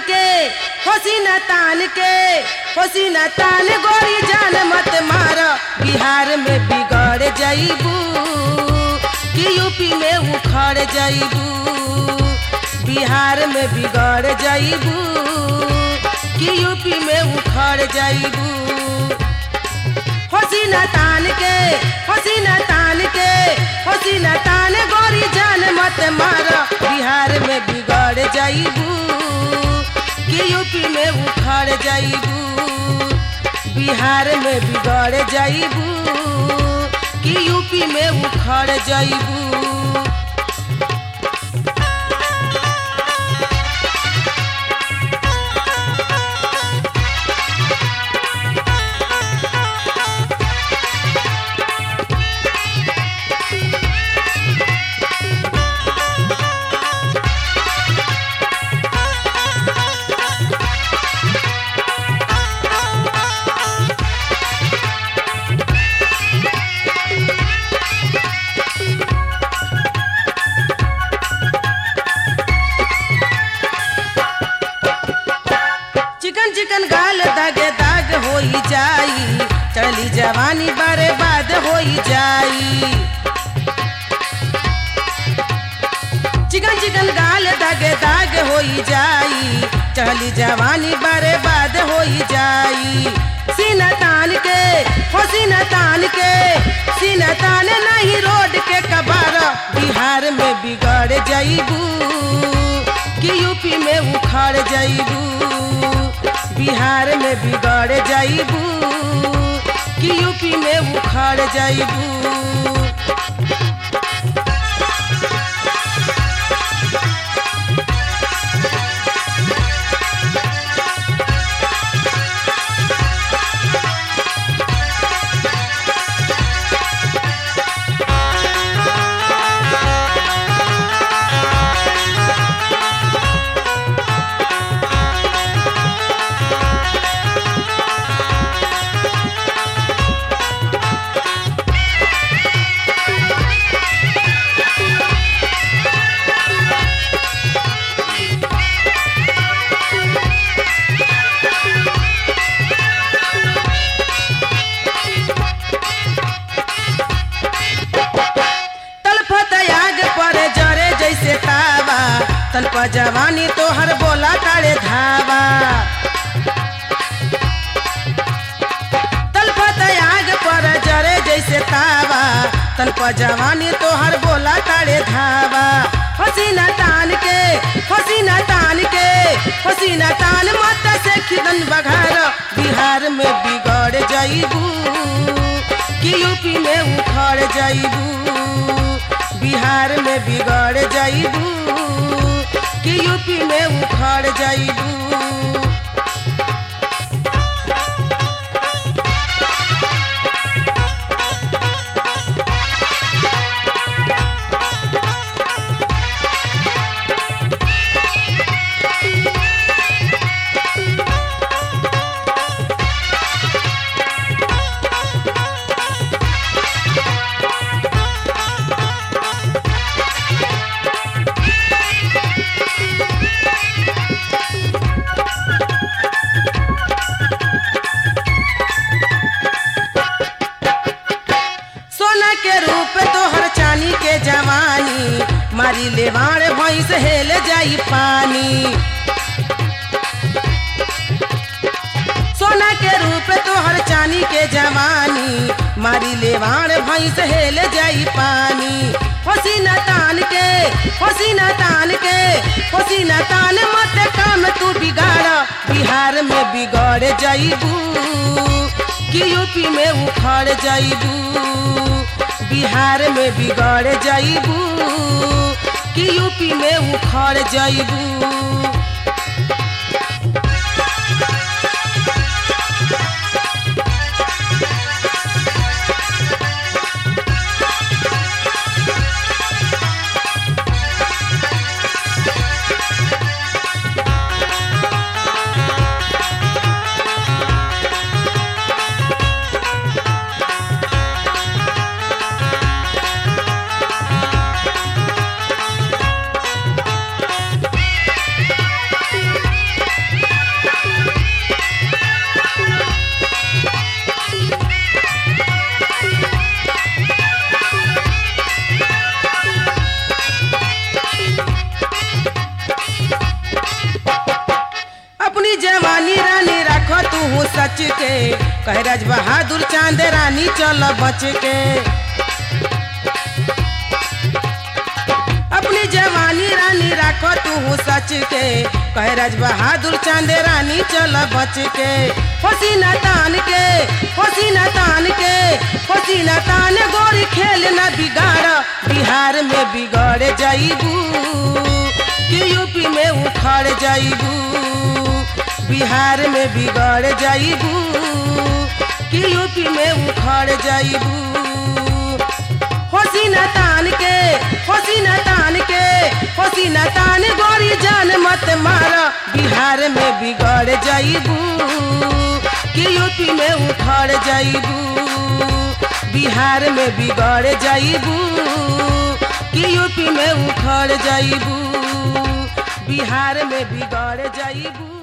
के हसीना तान के हसीना तान गोरी जान मत मार बिहार में बिगड़ जाइबू कि यूपी में उखड़ जाइबू बिहार में बिगड़ जाइबू कि यूपी में उखड़ जाइबू हसीना तान के हसीना तान के हसीना तान गोरी जान मत मार बिहार में बिगड़ जाइबू कि यूपी में उखड़ जाइबू बिहार में बिगड़ जाइबू कि यूपी में उखड़ जाइबू चिकन चिकन गाल दागे दाग होई जाई चली जवानी बारे बाद होई जाई चिकन चिकन गाल दागे दाग होई जाई चली जवानी बारे बाद होई जाई सीना तान के हो सीना तान के सीना तान नहीं रोड के कबार बिहार में बिगड़ जाइबू कि यूपी में उखड़ जाइबू बिहार में बिगड़ जाइबू कि यूपी में उखड़ जाइबू तलफत आग पर जरे जैसे तावा तन पर जवानी तोहर बोला तारे धावा तलफत आग पर जरे जैसे तावा तन पर जवानी तोहर बोला तारे धावा हसीना तान के हसीना तान के हसीना तान मत से खिदन बघार बिहार में बिगड़ जाइबू कि यूपी में उखड़ जाइबू बिहार में बिगड़ जाइबू कि यूपी में उखड़ जाइबू सोना के रूप तोहर चानी के जवानी मारी लेवाड़ भैंस हेल जाई पानी सोना के रूप तोहर चानी के जवानी मारी लेवाड़ भैंस हेल जाई पानी हसीना तान के हसीना तान के हसीना तान मत काम तू बिगाड़ बिहार में बिगड़ जाइबू कि यूपी में उखड़ जाइबू बिहार में बिगड़ जाइबू कि यूपी में उखड़ जाइबू सच के कहे राज बहादुर चांद रानी चल बच के अपनी जवानी रानी राखो तू सच के कहे राज बहादुर चांद रानी चल बच के पसीना तान के पसीना तान के पसीना तान गोरी खेल न बिगाड़ बिहार में बिगड़ जाइबू कि यूपी में उखड़ जाइबू बिहार में बिगड़ जाइबू कि यूपी में उखड़ जाइबू होसीना तान के होसीना तान के होसीना तान गोरी जान मत मार बिहार में बिगड़ जाइबू कि यूपी में उखड़ जाइबू बिहार में बिगड़ जाइबू कि यूपी में उखड़ जाइबू बिहार में बिगड़ जाइबू